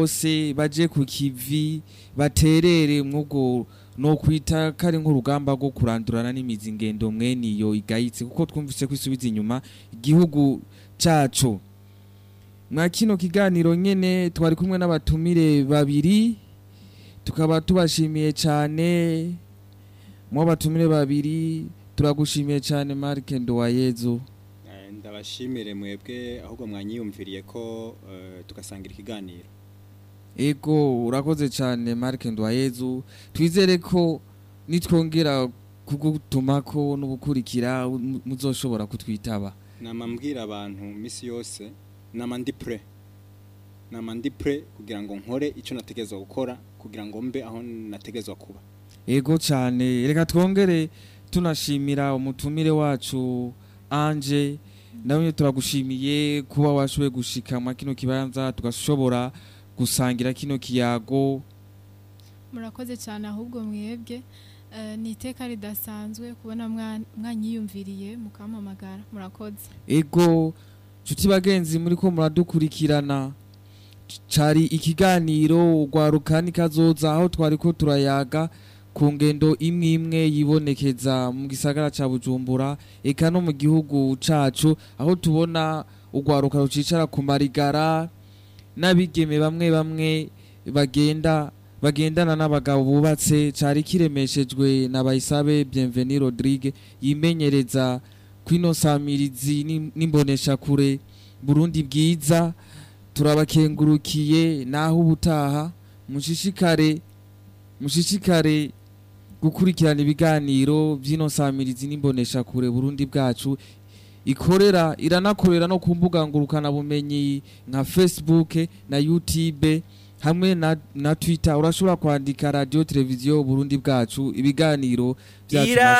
bose baje ku kivi baterere mwubwo no kwita kari nk'urugamba rwo kurandurana n'imizi ingendo mwene iyo igayitse kuko twumvise ko isubiza inyuma igihugu cacu mwa kino kiganiro nyene twari kumwe n'abatumire babiri tukaba tubashimiye cyane mu batumire babiri turagushimiye cyane Mark Ndowayezu Eh, ndabashimire mwebwe ahubwo mwanyiyumviriye ko eh, tugasangira ikiganiro ego urakoze cyane Mark Ndwayezu twizere ko nitwongera kugutumako n'ubukurikira mu- muzoshobora kutwitaba nama mbwira abantu misi yose nama ndi pre nama ndi pre kugira ngo nkore icyo nategezwa gukora kugira ngo mbe aho nategezwa kuba ego cyane reka twongere tunashimira umutumire wacu Anje nawe turagushimiye kuba washoboye gushika mwa kino kibanza tugashobora gusangira kino kiyago murakoze cyane ahubwo mwebwe Eh, ni iteka ridasanzwe kubona mwa- mwanyiyumviriye mukampamagara murakoze ego nshuti bagenzi muri ko muradukurikirana C- cari ikiganiro rwarukani kazoza aho twari ko turayaga ku ngendo imwe imwe yibonekeza mu gisagara ca bujumbura eka no mu gihugu cacu aho tubona urwaruka rucicara ku marigara n'abigeme bamwe bamwe bagenda bagendana n'abagabo bubatse cari kiremeshejwe na bayisabe bienveni rodrigue yimenyereza kwino samirizi n'im- n'imboneshakure burundi bwiza turabakengurukiye naho ubutaha mushishikare mushishikare gukurikirana ibiganiro by'ino samirizi n'imboneshakure burundi bwacu ikorera iranakorera no ku mbuga ngurukanabumenyi nka facebook na youtube hamwe na, na twitter urashobora kwandika radio televiziyo burundi bwacu ibiganiro byacu Ira-